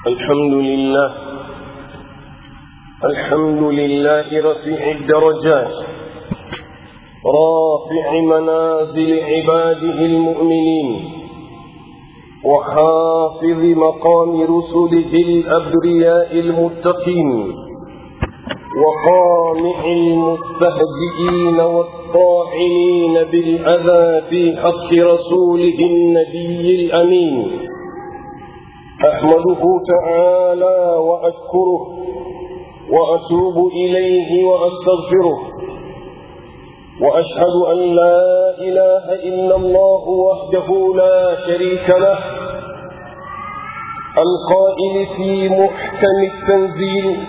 الحمد لله الحمد لله رفيع الدرجات رافع منازل عباده المؤمنين وحافظ مقام رسله الأبرياء المتقين وقامع المستهزئين والطاعنين بالأذى في حق رسوله النبي الأمين أحمده تعالى وأشكره وأتوب إليه وأستغفره وأشهد أن لا إله إلا الله وحده لا شريك له القائل في محكم التنزيل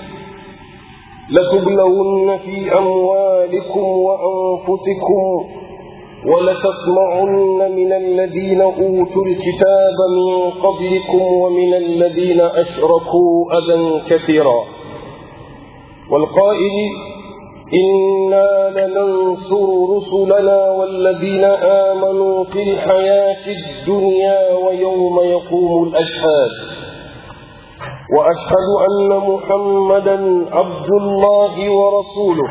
لتبلون في أموالكم وأنفسكم ولتسمعن من الذين أوتوا الكتاب من قبلكم ومن الذين أشركوا أذى كثيرا والقائل إنا لننصر رسلنا والذين آمنوا في الحياة الدنيا ويوم يقوم الأشهاد وأشهد أن محمدا عبد الله ورسوله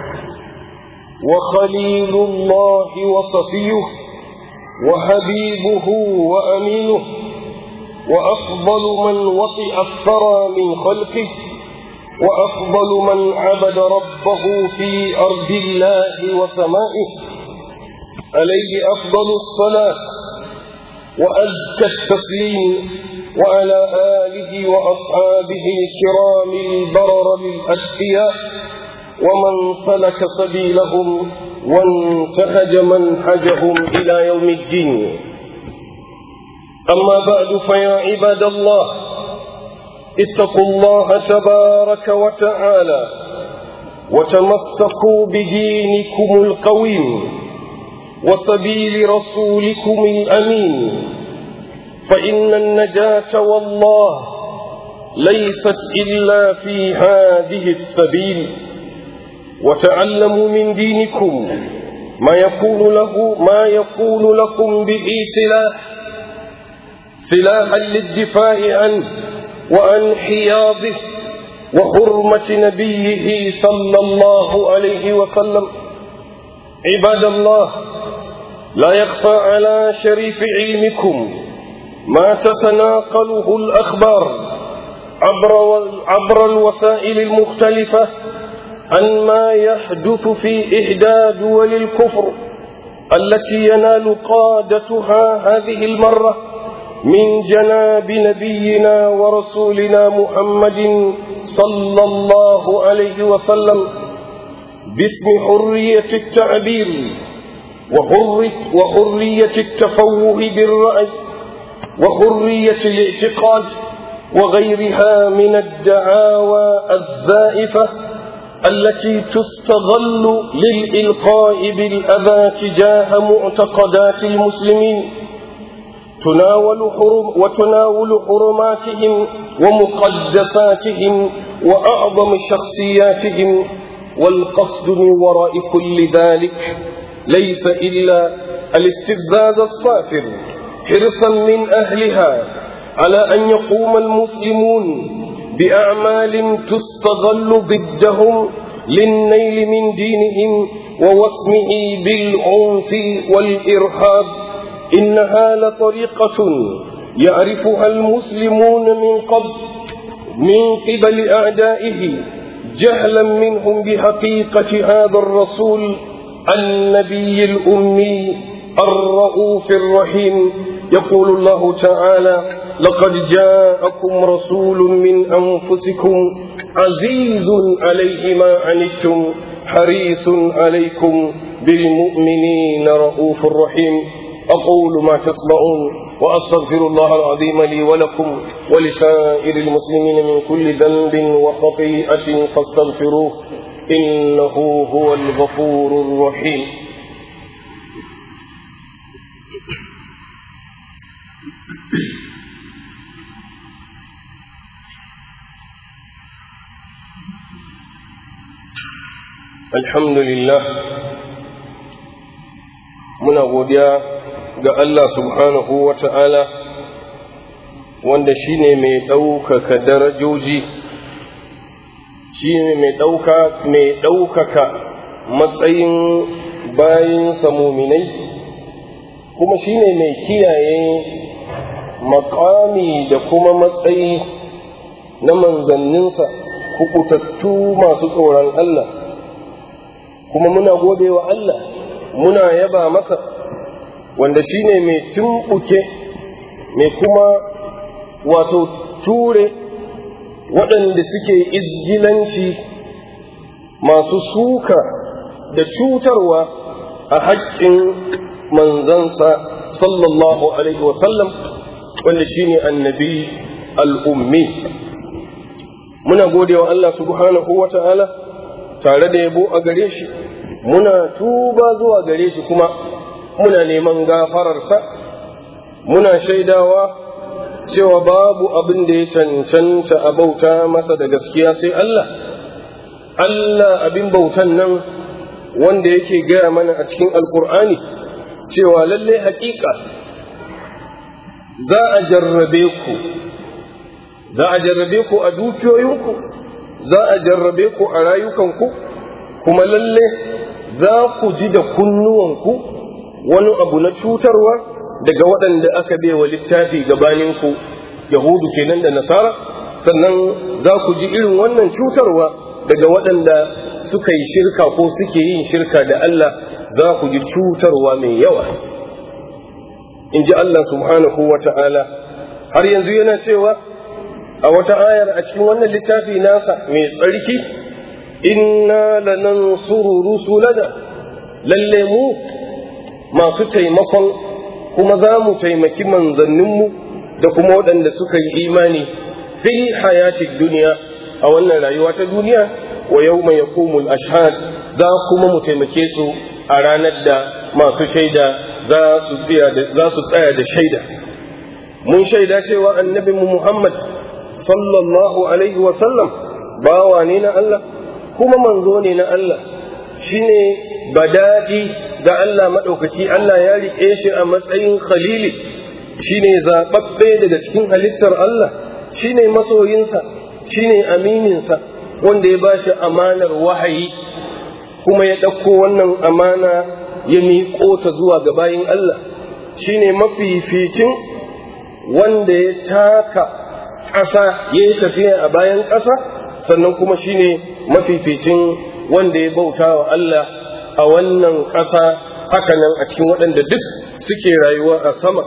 وخليل الله وصفيه وحبيبه وأمينه وأفضل من وطئ الثرى من خلقه وأفضل من عبد ربه في أرض الله وسمائه عليه أفضل الصلاة وأزكى التسليم وعلى آله وأصحابه الكرام البرر الأشقياء ومن سلك سبيلهم وانتهج منهجهم إلى يوم الدين أما بعد فيا عباد الله اتقوا الله تبارك وتعالى وتمسكوا بدينكم القويم وسبيل رسولكم الأمين فإن النجاة والله ليست إلا في هذه السبيل وتعلموا من دينكم ما يكون له ما يكون لكم به سلاح سلاحا للدفاع عنه وعن حياضه وحرمة نبيه صلى الله عليه وسلم عباد الله لا يخفى على شريف علمكم ما تتناقله الأخبار عبر, عبر الوسائل المختلفة عن ما يحدث في إحدى دول الكفر التي ينال قادتها هذه المرة من جناب نبينا ورسولنا محمد صلى الله عليه وسلم باسم حرية التعبير وحرية التفوه بالرأي وحرية الاعتقاد وغيرها من الدعاوى الزائفة التي تستغل للإلقاء بالأذى تجاه معتقدات المسلمين تناول حرم وتناول حرماتهم ومقدساتهم وأعظم شخصياتهم والقصد من وراء كل ذلك ليس إلا الاستفزاز الصافر حرصا من أهلها على أن يقوم المسلمون بأعمال تستغل ضدهم للنيل من دينهم ووسمه بالعنف والإرهاب إنها لطريقة يعرفها المسلمون من قبل من قبل أعدائه جهلا منهم بحقيقة هذا الرسول النبي الأمي الرؤوف الرحيم يقول الله تعالى لقد جاءكم رسول من أنفسكم عزيز عليه ما عنتم حريص عليكم بالمؤمنين رؤوف رحيم أقول ما تسمعون وأستغفر الله العظيم لي ولكم ولسائر المسلمين من كل ذنب وخطيئة فاستغفروه إنه هو الغفور الرحيم الحمد لله muna godiya ga Allah subhanahu wa ta'ala wanda shine mai ɗaukaka darajoji shine mai ɗaukaka matsayin bayinsa muminai kuma shine mai kiyaye makami da kuma matsayi na manzanninsa kukutattu masu tsoron Allah kuma muna gode wa Allah muna yaba masa wanda shine mai tumɓuke mai kuma wato ture waɗanda suke izgilanci masu suka da cutarwa a haƙƙin manzansa sallallahu alaihi wasallam wanda shine annabi al'ummi muna gode wa Allah subhanahu wa ta'ala tare da yabo a gare shi muna tuba zuwa gare shi kuma muna neman gafararsa muna shaidawa cewa babu abin da ya cancanta a bauta masa da gaskiya sai Allah Allah abin bautan nan wanda yake gaya mana a cikin alkur'ani cewa lalle haƙiƙa za a jarrabe ku za a jarrabe ku a dukiyoyinku za a jarrabe ku a rayukanku kuma lalle za ku ji da kunnuwanku wani abu na cutarwa daga waɗanda aka wa littafi gabaninku yahudu kenan da nasara sannan za ku ji irin wannan cutarwa daga waɗanda suka yi shirka ko suke yin shirka da Allah za ku ji cutarwa mai yawa in ji Allah subhanahu wa ta'ala har yanzu yana cewa a wata ayar a cikin wannan littafi nasa mai tsarki inna lanansuru rusulana lalle mu masu taimakon kuma za mu taimaki manzanninmu da kuma waɗanda suka yi imani fil hayatid duniya a wannan rayuwa ta duniya wa yau mai yakumul ashhad za kuma mu taimake su a ranar da masu shaida za su tsaya da shaida mun shaida cewa annabi Muhammad sallallahu alaihi wasallam bawa ne na Allah kuma manzo ne na Allah shine badadi ga Allah maɗaukaki Allah ya riƙe shi a matsayin khalili shine zaɓaɓɓe daga cikin halittar Allah shine masoyinsa shine amininsa wanda ya bashi amanar wahayi kuma ya ɗauko wannan amana ya miƙo ta zuwa ga bayin Allah shine mafificin wanda ya taka ƙasa ya yi tafiya a bayan ƙasa sannan kuma shine mafificin wanda ya bauta wa Allah a wannan ƙasa hakanan a cikin waɗanda duk suke rayuwa a sama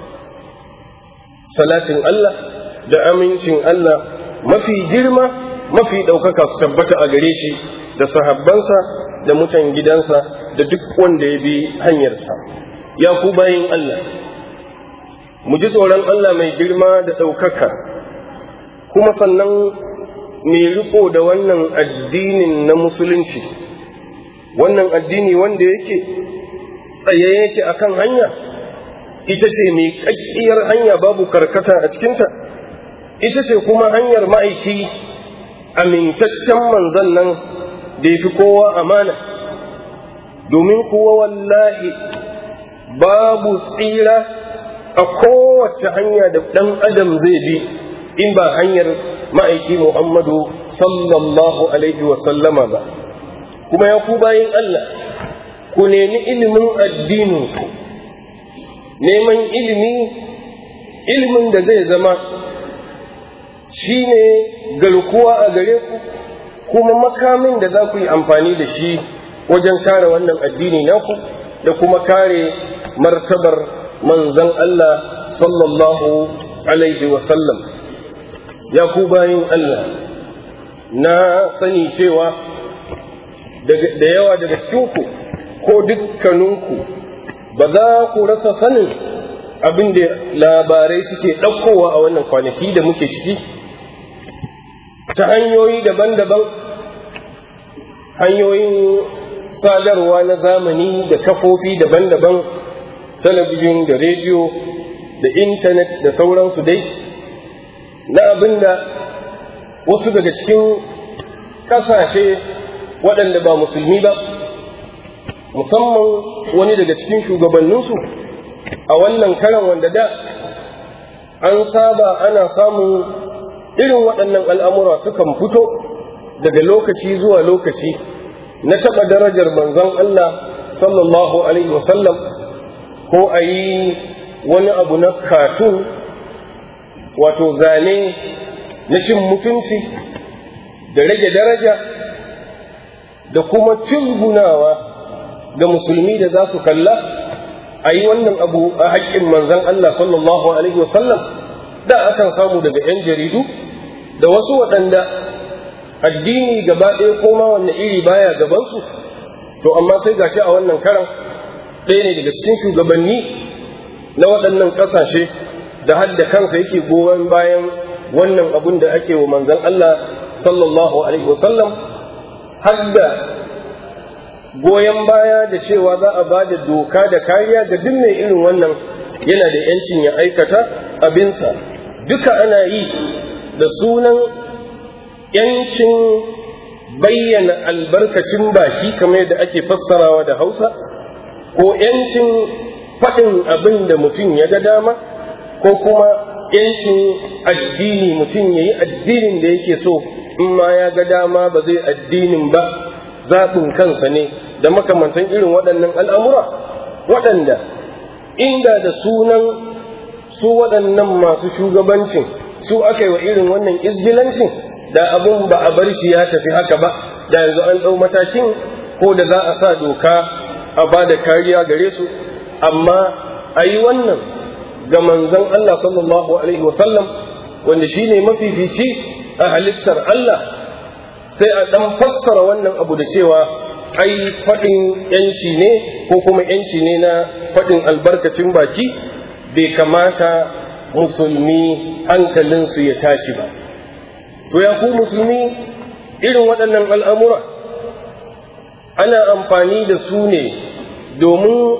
salatin Allah da amincin Allah mafi girma mafi ɗaukaka su tabbata a gare shi da sahabbansa da mutan gidansa da duk wanda ya bi hanyarsa ya ku bayin Allah mu ji tsoron Allah mai girma da ɗaukaka kuma sannan mai riko da wannan addinin na musulunci wannan addini wanda yake tsaye yake akan hanya ita ce mai ƙaƙƙiyar hanya babu karkata a cikinta ita ce kuma hanyar ma'aiki amintaccen manzan nan da ya fi kowa amana domin kuwa wallahi babu tsira a kowace hanya da ɗan adam zai bi in ba hanyar ma'aiki muhammadu sallallahu alaihi wasallama ba kuma ya ku bayin Allah ku nemi ilimin addininku neman ilimi ilimin da zai zama shi ne garkuwa a gare ku kuma makamin da za ku yi amfani da shi wajen kare wannan addini naku da kuma kare martabar manzan Allah sallallahu alaihi wasallam ya ku bayin Allah na sani cewa da yawa daga cikinku ko dukkaninku ba za ku rasa sanin abin da labarai suke ɗaukowa a wannan kwanaki da muke ciki ta hanyoyi daban-daban hanyoyin sadarwa na zamani da kafofi daban-daban talabijin da rediyo da intanet da sauransu dai na abin da wasu daga cikin ƙasashe waɗanda ba musulmi ba musamman wani daga cikin shugabanninsu a wannan karan wanda da an saba ana samun irin waɗannan al'amura sukan fito daga lokaci zuwa lokaci na taɓa darajar manzon Allah sallallahu alaihi wasallam ko a yi wani abu na katun wato zane na cin mutunci da rage daraja da kuma cizgunawa ga musulmi da za su kalla a yi wannan abu a haƙƙin manzan Allah sallallahu Alaihi wasallam da akan samu daga 'yan jaridu da wasu waɗanda addini gaba ɗaya koma wanne iri baya gabansu to amma sai gashi a wannan karan ɗaya ne daga cikin shugabanni na waɗannan ƙasashe da hadda kansa yake goyon bayan wannan abun da ake wa manzan Allah sallallahu alaihi wasallam hadda goyon baya da cewa za a ba da doka da kariya ga duk mai irin wannan yana da yancin ya aikata abinsa duka ana yi da sunan yancin bayyana albarkacin baki kamar yadda ake fassarawa da hausa ko yancin faɗin abin da mutum ya ga dama ko kuma yancin addini mutum ya yi addinin da yake so in ma ya ga dama ba zai addinin ba zaɓin kansa ne da makamantan irin waɗannan al'amura waɗanda inda da sunan su waɗannan masu shugabancin su aka yi wa irin wannan izgilancin da abun ba a bar shi ya tafi haka ba da yanzu an ɗau matakin ko da za a sa doka a ba da kariya gare su amma a yi wannan ga manzon Allah sallallahu alaihi wasallam wanda shi ne mafifici a halittar Allah sai a ɗan fassara wannan abu da cewa ai faɗin yanci ne ko kuma yanci ne na faɗin albarkacin baki bai kamata musulmi hankalinsu ya tashi ba to ya ku musulmi irin waɗannan al'amura ana amfani da su ne domin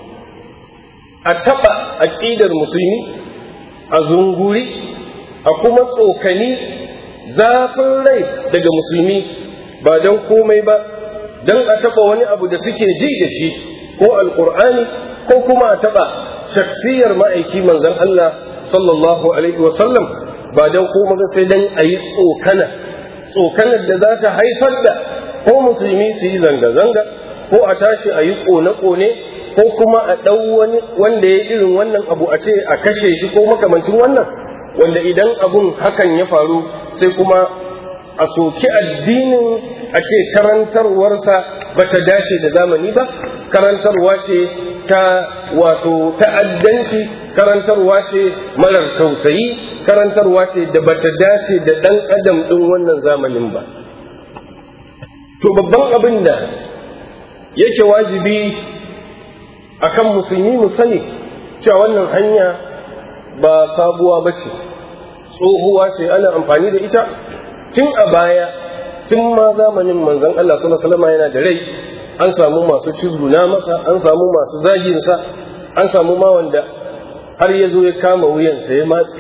a taɓa aƙidar musulmi a zunguri a kuma tsokani zafin rai daga musulmi ba don komai ba don a taɓa wani abu da suke ji da shi ko alƙur'ani ko kuma a taɓa shaksiyar ma'aiki manzon Allah sallallahu alaihi wasallam ba don komai ba sai don a yi tsokana tsokanar da za ta haifar da ko musulmi su yi zanga-zanga ko a tashi a yi ƙone-ƙone ko kuma a ɗau wani wanda ya irin wannan abu a ce a kashe shi ko makamancin wannan wanda idan abun hakan ya faru sai kuma a soki addinin a ce karantarwarsa ba ta dace da zamani ba karantarwa ce ta wato ta'addanci karantarwa ce marar tausayi karantarwa ce da ba ta dace da ɗan adam ɗin wannan zamanin ba to babban abin da yake wajibi akan musulmi mu sani cewa wannan hanya ba sabuwa ba ce tsohuwa ce ana amfani da ita tun a baya tun ma zamanin manzon Allah sallallahu alaihi yana da rai an samu masu cizguna masa an samu masu zaginsa an samu ma wanda har ya zo ya kama wuyansa ya matse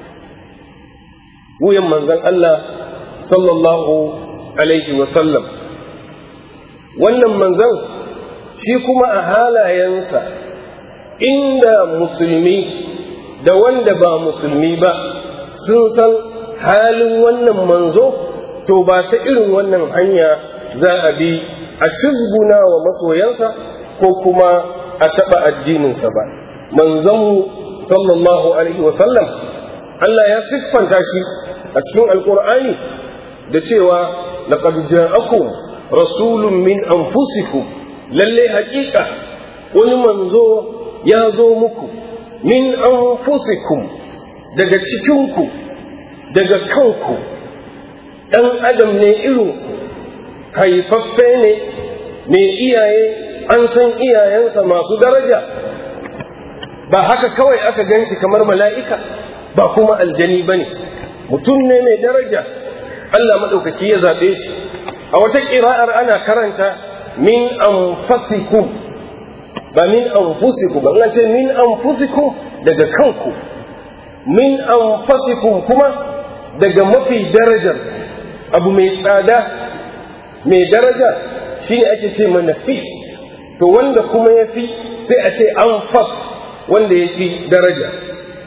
wuyan manzon Allah sallallahu alaihi wasallam wannan manzon shi kuma a halayensa inda musulmi da wanda ba musulmi ba sun san halin wannan manzo to ba ta irin wannan hanya za a bi a cizguna wa masoyansa ko kuma a taɓa addininsa ba manzanmu sallallahu alaihi wasallam Allah ya siffanta shi a cikin alkur'ani da cewa laqad ja'akum rasulun min anfusikum lalle haƙiƙa wani manzo ya zo muku min anfusikum daga cikinku daga kanku ɗan adam ne irin haifaffe ne mai iyaye an san iyayensa masu daraja ba haka kawai aka gan shi kamar mala'ika ba kuma aljani ba ne mutum ne mai daraja Allah maɗaukaki ya zaɓe shi a wata ƙira'ar ana karanta min anfasikum ba min anfusikum ba ce min anfusikum daga kanku min anfasikum kuma daga mafi darajar abu mai tsada mai daraja shine ake ce mana fi to wanda kuma ya fi sai a ce anfas wanda ya fi daraja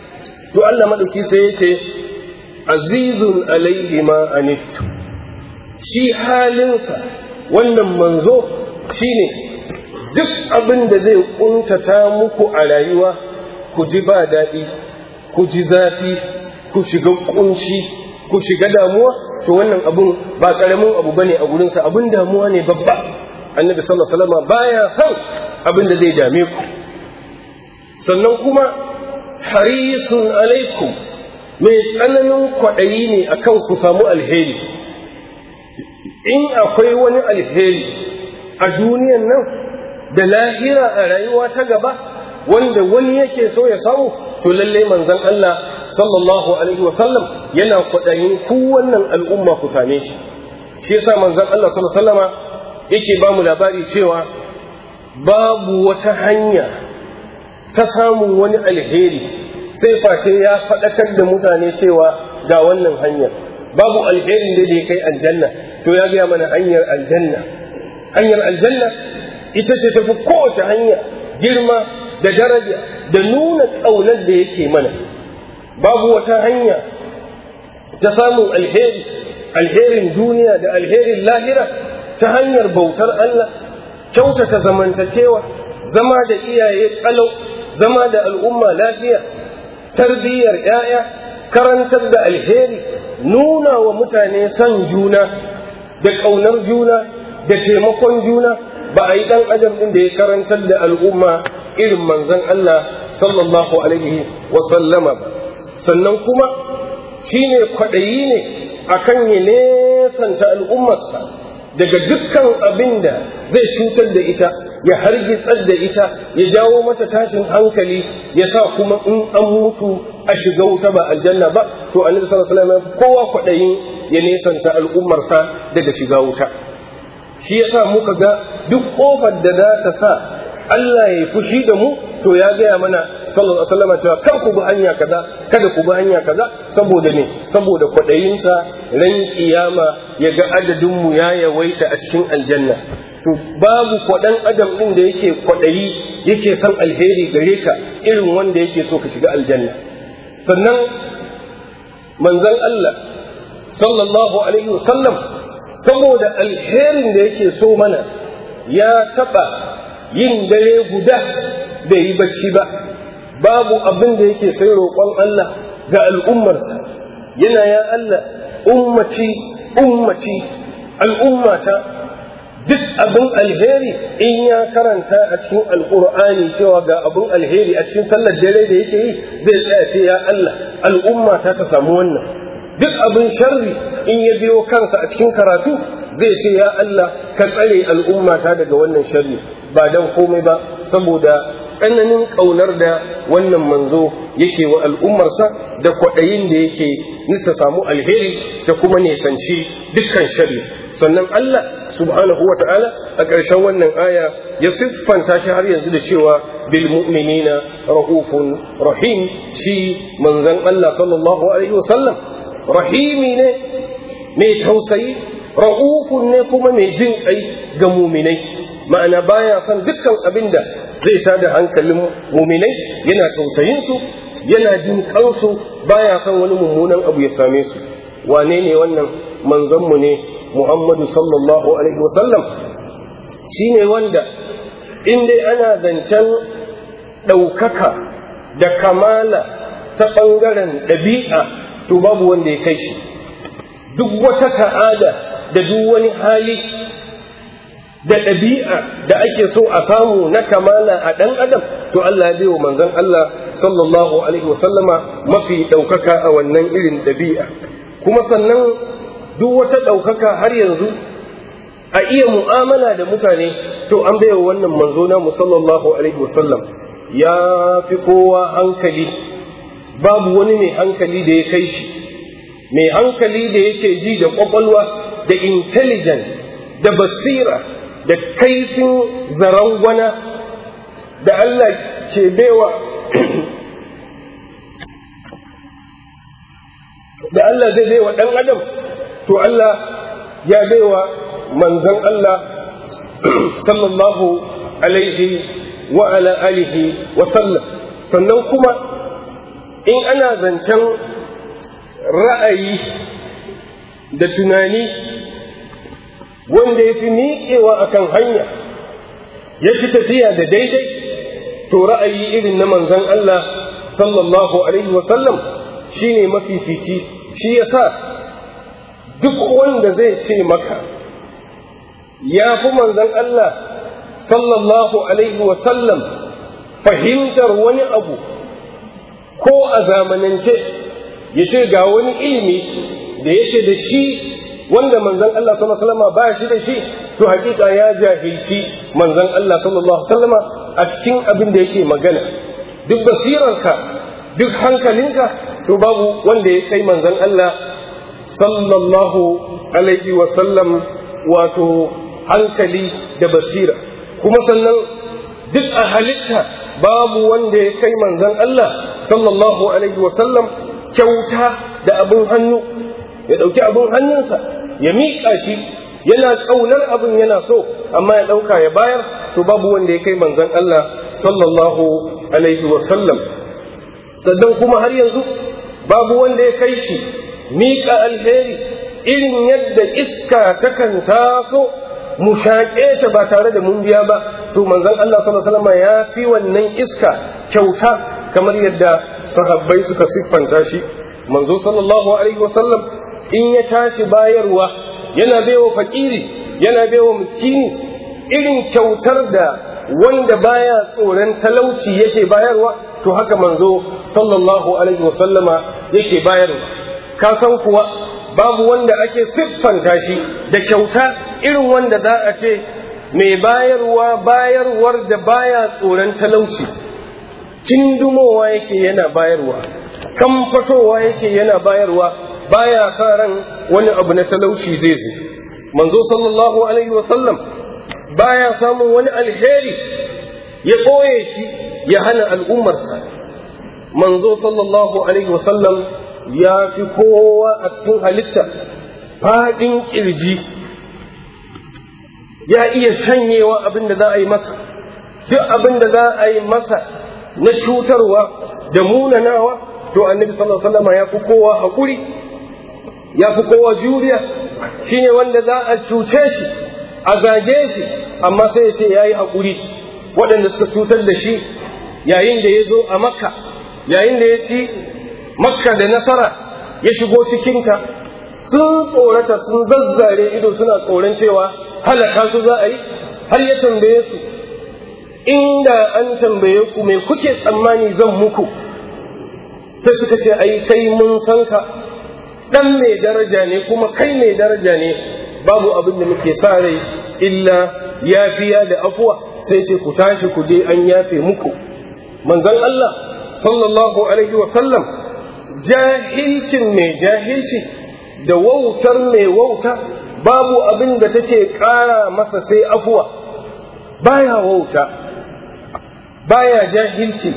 to Allah madauki sai ya ce azizun alaihi ma anittu shi halinsa wannan manzo shine duk abin da zai kuntata muku a rayuwa ku ji ba daɗi ku ji zafi ku shiga kunshi ku shiga damuwa to wannan abun ba karamin abu bane a gurinsa abin damuwa ne babba annabi sallallahu alaihi wasallam baya son abin da zai dame ku sannan kuma harisun alaikum mai tsananin kwaɗayi ne akan ku samu alheri in akwai wani alheri a duniyan nan da lahira a rayuwa ta gaba wanda wani yake so ya samu to lallai manzon Allah sallallahu alaihi wasallam yana kwaɗayin ku wannan al'umma ku same shi shi yasa manzon Allah sallallahu alaihi wasallama yake ba mu labari cewa babu wata hanya ta samun wani alheri sai face ya faɗakar da mutane cewa ga wannan hanyar babu alherin da ya kai aljanna to ya gaya mana hanyar aljanna hanyar aljanna ita ce tafi kowace hanya girma da daraja da nuna ƙaunar da yake mana babu wata hanya ta samun alheri alherin duniya da alherin lahira ta hanyar bautar Allah kyautata zamantakewa zama da iyaye kalau zama da al'umma lafiya tarbiyyar ‘ya'ya karantar da alheri nuna wa mutane son juna da ƙaunar juna da taimakon juna ba a yi ɗan adam ɗin da ya karantar da al'umma irin manzon Allah sallallahu alaihi wasallama ba sannan kuma shi ne kwaɗayi ne akan ya nesanta al'ummarsa daga dukkan abin da zai cutar da ita ya hargitsar da ita ya jawo mata tashin hankali ya sa kuma in an mutu a shiga wuta ba aljanna ba to annabi sallallahu alaihi wasallam kowa kwaɗayin ya nesanta al'ummarsa daga shiga wuta shi yasa muka ga duk kofar da za ta sa Allah ya yi fushi da mu to ya gaya mana sallallahu alaihi wasallam cewa kar ku bi hanya kaza kada ku bi hanya kaza saboda me saboda kwadayinsa ran kiyama ya ga adadin mu ya yawaita a cikin aljanna to babu kwadan adam din da yake kwadayi yake son alheri gare ka irin wanda yake so ka shiga aljanna sannan manzon Allah sallallahu alaihi wasallam saboda alherin da yake so mana ya taba yin dare guda bai yi bacci ba babu abin da yake sai roƙon Allah ga al'ummarsa yana ya Allah ummaci ummaci al'ummata duk abin alheri in ya karanta a cikin alƙur'ani cewa ga abin alheri a cikin sallar dare da yake yi zai tsaya ce ya Allah al'ummata ta samu wannan duk abin sharri in ya biyo kansa a cikin karatu zai ce ya Allah ka tsare al'ummata daga wannan sharri ba dan komai ba saboda tsananin ƙaunar da wannan manzo yake wa al'ummarsa da kwaɗayin da yake ta samu alheri ta kuma nisanci dukkan shari sannan Allah subhanahu wa ta'ala a ƙarshen wannan aya ya siffanta shi har yanzu da cewa bil mu'minina rahufun rahim shi manzon Allah sallallahu alaihi wasallam rahimi ne mai tausayi ra'ufun ne kuma mai jin kai ga muminai ma'ana baya son dukkan abin da zai tada hankalin muminai yana tausayin su yana jin kansu baya son wani mummunan abu ya same su wane ne wannan manzon mu ne Muhammadu sallallahu alaihi wasallam shine wanda in dai ana zancen ɗaukaka da kamala ta ɓangaren ɗabi'a to babu wanda ya kai shi duk wata ta'ada da duk wani hali da ɗabi'a da ake so a samu na kamala a ɗan adam to Allah ya wa manzon Allah sallallahu alaihi wasallama mafi ɗaukaka a wannan irin ɗabi'a kuma sannan duk wata ɗaukaka har yanzu a iya mu'amala da mutane to an baiwa wannan manzo na sallallahu alaihi wasallam ya fi kowa hankali babu wani mai hankali da ya kai shi mai hankali da yake ji da kwakwalwa da intelligence da basira da kaifin zarangwana da Allah ke baiwa da Allah zai baiwa ɗan adam to Allah ya baiwa manzon Allah sallallahu alaihi wa ala alihi wa sallam sannan kuma in ana zancen ra'ayi da tunani wanda ya fi miƙewa akan hanya ya fi tafiya da daidai to ra'ayi irin na manzon Allah sallallahu alaihi wasallam shi ne mafifici shi ya sa duk wanda zai ce maka ya fi manzon Allah sallallahu alaihi wasallam fahimtar wani abu ko a zamanance ya ce ga wani ilimi da yake da shi wanda manzon Allah sallallahu alaihi wasallam ba shi da shi to hakika ya jahilci manzon Allah sallallahu alaihi wasallam a cikin abin da yake magana duk basirarka duk hankalinka to babu wanda ya kai manzon Allah sallallahu alaihi wasallam wato hankali da basira kuma sannan duk a halitta babu wanda ya kai manzon Allah sallallahu alaihi wasallam kyauta da abin hannu ya ɗauki abin hannunsa ya miƙa shi yana ƙaunar abin yana so amma ya ɗauka ya bayar to babu wanda ya kai manzon Allah sallallahu alaihi wasallam sannan kuma har yanzu babu wanda ya kai shi miƙa alheri irin yadda iska takan taso mu shaƙe ta ba tare da mun biya ba to manzon Allah sallallahu alaihi wasallam ya fi wannan iska kyauta kamar yadda sahabbai suka siffanta shi manzo sallallahu alaihi wasallam in ya tashi bayarwa yana baiwa fakiri yana baiwa miskini irin kyautar da wanda baya tsoron talauci yake bayarwa to haka manzo sallallahu alaihi wasallama yake bayarwa ka san kuwa babu wanda ake siffanta shi da kyauta irin wanda za a ce mai bayarwa bayarwar da baya tsoron talauci kindumowa yake yana bayarwa kamfatowa yake yana bayarwa baya sa ran wani abu na talauci zai zo manzo sallallahu alaihi wasallam baya samun wani alheri ya ɓoye shi ya hana al'ummarsa manzo sallallahu alaihi wasallam ya fi kowa a cikin halitta faɗin ƙirji ya iya shanyewa abin da za a yi masa duk abin da za a yi masa na cutarwa da munanawa to annabi sallallahu alaihi wasallam ya fi kowa haƙuri ya fi kowa juriya shine wanda za a cuce shi a zage shi amma sai ya ce ya yi haƙuri waɗanda suka cutar da shi yayin da ya zo a makka yayin da ya ci makka da nasara ya shigo cikinta sun tsorata sun zazzare ido suna tsoron cewa halaka su za a yi har ya tambaye su inda an tambaye ku me kuke tsammani zan muku sai suka ce ai kai mun san ka dan mai daraja ne kuma kai mai daraja ne babu abin da muke sa rai illa yafiya da afuwa sai ce ku tashi ku je an yafe muku manzon Allah sallallahu alaihi wa sallam jahilcin mai jahilci da wautar mai wauta babu abin da take ƙara masa sai afuwa baya wauta baya jahilci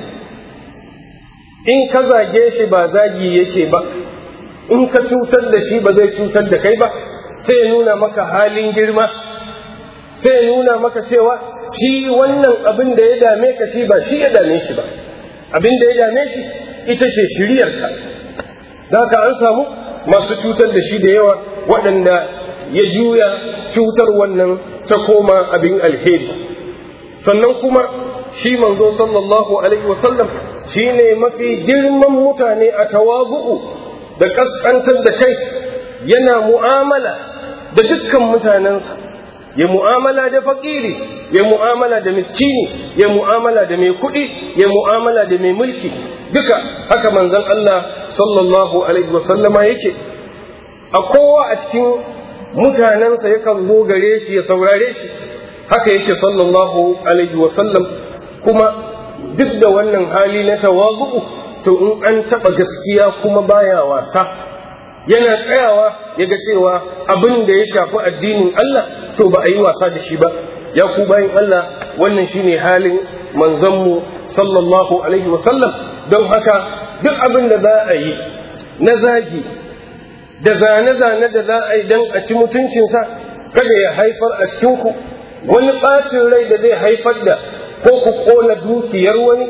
in ka zage shi ba zagi yake ba in ka cutar da shi ba zai cutar da kai ba sai ya nuna maka halin girma sai ya nuna maka cewa shi wannan abin da ya dame ka shi ba shi ya dame shi ba abin da ya dame shi ita ce shiriyarka da ka an samu masu cutar da shi da yawa waɗanda ya juya cutar wannan ta koma abin alheri sannan kuma shi manzo sallallahu alaihi wasallam shi ne mafi girman mutane a tawabu'u da kaskantar da kai yana mu'amala da dukkan mutanensa ya mu'amala da fakiri ya mu'amala da miskini ya mu'amala da mai kuɗi ya mu'amala da mai mulki duka haka manzon Allah sallallahu alaihi wasallama yake a kowa a cikin mutanensa yakan zo gare shi ya saurare shi haka yake sallallahu alaihi wasallam kuma duk da wannan hali na tawagu'u to in an taɓa gaskiya kuma baya wasa yana tsayawa ya ga cewa abin da ya shafi addinin Allah to ba a yi wasa da shi ba ya ku bayan Allah wannan shine halin manzanmu sallallahu alaihi wasallam don haka duk abin da za a yi na zagi da zane-zane da za a yi don a ci mutuncinsa kada ya haifar a cikinku wani ɓacin rai da zai haifar da ko ku ƙona dukiyar wani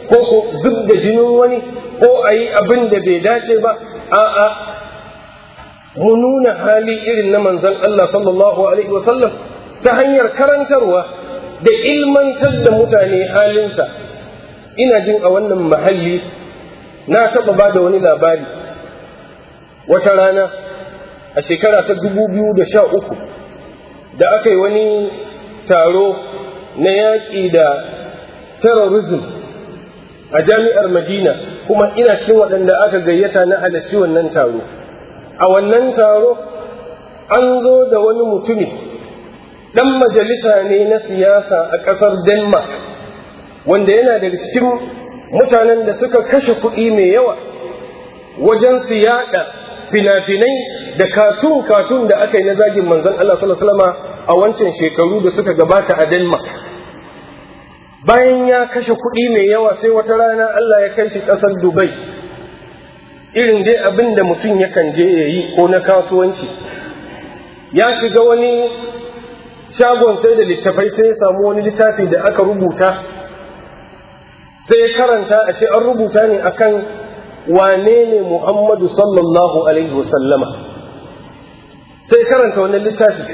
ko ko zub da jinin wani ko a yi abin da bai dace ba a'a mu nuna hali irin na manzon Allah sallallahu alaihi wasallam ta hanyar karantarwa da ilmantar da mutane halinsa ina jin a wannan mahalli na taɓa ba da wani labari wata rana a shekara ta dubu biyu da sha uku da aka yi wani taro na yaƙi da terrorism a jami'ar madina kuma ina cikin waɗanda aka gayyata na halarci wannan taro a wannan taro an zo da wani mutumi ɗan majalisa ne na siyasa a ƙasar denmark wanda yana daga cikin mutanen da suka kashe kuɗi mai yawa wajen su yaɗa fina-finai da katun-katun da aka yi na zagin manzon Allah sallallahu a wancan shekaru da suka gabata a Denmark. Bayan ya kashe kuɗi mai yawa sai wata rana Allah ya kai shi ƙasar Dubai, irin dai abin da mutum yakan je ya yi ko na kasuwanci. Ya shiga wani shagon sai da littafai sai ya samu wani littafi da aka rubuta, sai ya karanta ashe an rubuta ne akan wane ne Muhammadu sallallahu Alaihi wasallama sai karanta wannan littafi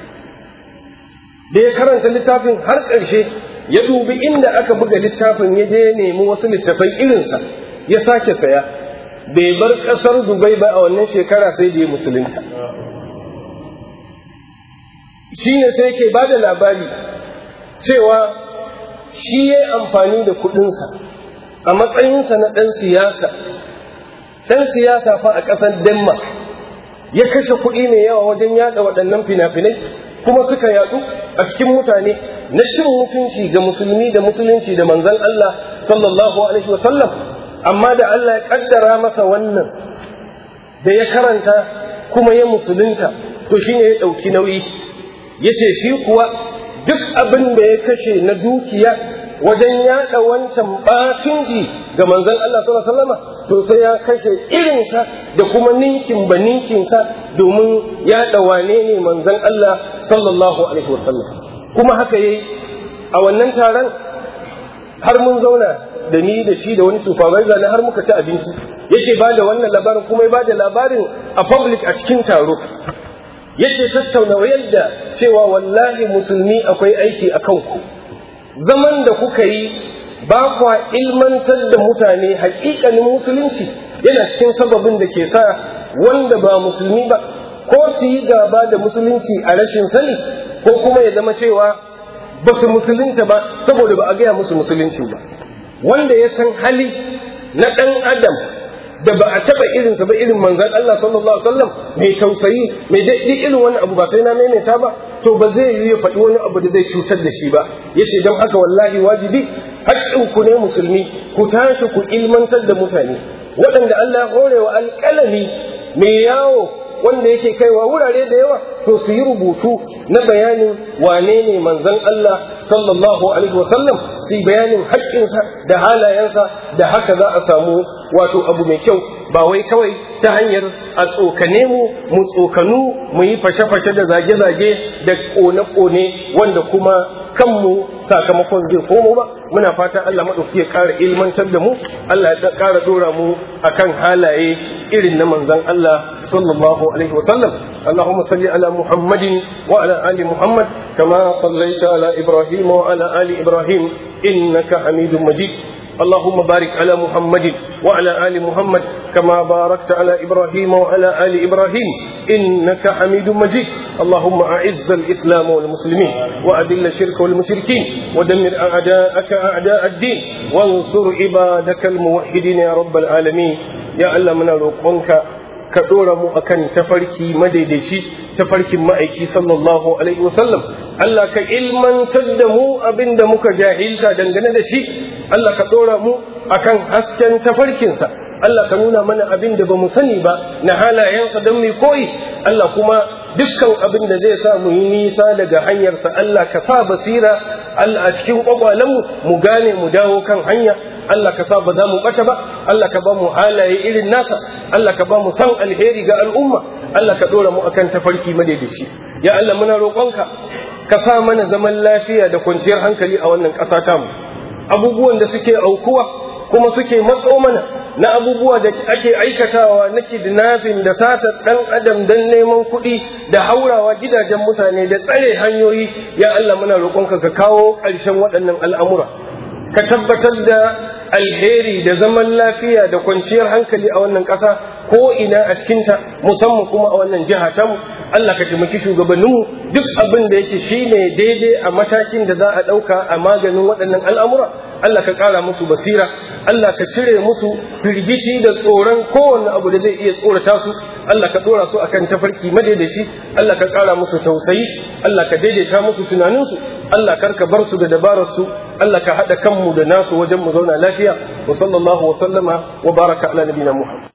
da ya karanta littafin har ƙarshe ya dubi inda aka buga littafin ya je nemi wasu littafai irinsa ya sake saya bai bar ƙasar Dubai ba a wannan shekara sai da ya musulunta shi ne sai ke ba da labari cewa shi ya amfani da kuɗinsa a matsayinsa na ɗan siyasa ɗan siyasa fa a ƙasar denmark ya kashe kuɗi mai yawa wajen yaɗa waɗannan fina-finai kuma suka yaɗu a cikin mutane na cin mutunci ga musulmi da musulunci da manzan Allah sallallahu alaihi wasallam amma da Allah ya ƙaddara masa wannan da ya karanta kuma ya musulunta to shine ya ɗauki nauyi ya ce shi kuwa duk abin da ya kashe na dukiya wajen yaɗa wancan ɓatunci ga manzon Allah sallallahu alaihi wasallam to sai ya kashe irinsa da kuma ninkin ba ninkinsa domin yaɗa wane ne manzon Allah sallallahu alaihi wasallam kuma haka yayi a wannan taron har mun zauna da ni da shi da wani supervisor na har muka ci abinci yake ba da wannan labarin kuma ya ba da labarin a public a cikin taro yake tattauna yadda cewa wallahi musulmi akwai aiki a kanku zaman da kuka yi ba kwa ilmantar da mutane haƙiƙanin musulunci yana cikin sababin da ke sa wanda ba musulmi ba ko su yi gaba da musulunci a rashin sani ko kuma ya zama cewa ba su musulunta ba saboda ba a gaya musu musulunci ba wanda ya san hali na ɗan adam da ba a taɓa irinsa ba irin manzan Allah sallallahu alaihi wasallam mai tausayi mai daɗi irin wani abu ba sai na maimaita ba to ba zai yi ya faɗi wani abu da zai cutar da shi ba yace don haka wallahi wajibi haƙƙin ku ne musulmi ku tashi ku ilmantar da mutane waɗanda Allah ya hore wa alƙalami mai yawo wanda yake kaiwa wurare da yawa to su yi rubutu na bayanin wane ne manzon Allah sallallahu alaihi wasallam su yi bayanin haƙƙinsa da halayensa da haka za a samu wato abu mai kyau ba wai kawai ta hanyar a tsokane mu mu tsokanu mu yi fashe-fashe da zage-zage da ƙone-ƙone wanda kuma kanmu sakamakon zai komo ba muna fatan Allah maɗauki ya ƙara ilmantar da mu Allah ya ƙara ɗora mu akan halaye irin na manzon Allah sallallahu alaihi wasallam اللهم صل على محمد وعلى آل محمد كما صليت على إبراهيم وعلى آل إبراهيم إنك حميد مجيد اللهم بارك على محمد وعلى آل محمد كما باركت على إبراهيم وعلى آل إبراهيم إنك حميد مجيد اللهم أعز الإسلام والمسلمين وأذل الشرك والمشركين ودمر أعداءك أعداء الدين وانصر عبادك الموحدين يا رب العالمين يا الله من روقك ka ɗora mu akan tafarki madaidaici tafarkin ma'aiki sallallahu alaihi wasallam Allah ka ilmantar da mu abin da muka jahilta dangane da shi Allah ka ɗora mu akan hasken tafarkinsa Allah ka nuna mana abin da ba mu sani ba na halayensa don mai koyi Allah kuma dukkan abin da zai sa mu yi nisa daga hanyarsa Allah ka sa basira Allah a cikin kwakwalenmu mu gane mu dawo kan hanya Allah ka sa ba za mu ɓata ba Allah ka ba mu halaye irin nasa Allah ka ba mu san alheri ga al'umma Allah ka ɗora mu akan tafarki madaidaici ya Allah muna roƙonka ka sa mana zaman lafiya da kwanciyar hankali a wannan ƙasa tamu abubuwan da suke aukuwa kuma suke matso mana na abubuwa da ake aikatawa na kidnapping da satar ɗan adam don neman kuɗi da haurawa gidajen mutane da tsare hanyoyi ya Allah muna roƙonka ka kawo ƙarshen waɗannan al'amura ka tabbatar da alheri da zaman lafiya da kwanciyar hankali a wannan ƙasa ko ina a cikinta musamman kuma a wannan jiha tamu Allah ka taimaki shugabanninmu duk abin da yake shine daidai a matakin da za a ɗauka a maganin waɗannan al'amura Allah ka ƙara musu basira Allah ka cire musu firgici da tsoron kowanne abu da zai iya tsorata su Allah ka ɗora su akan tafarki madaidaci Allah ka ƙara musu tausayi Allah ka daidaita musu tunaninsu Allah kar ka bar su da dabarar su Allah ka haɗa kanmu da nasu wajen mu zauna lafiya wa sallallahu wa sallama wa baraka ala nabiyina Muhammad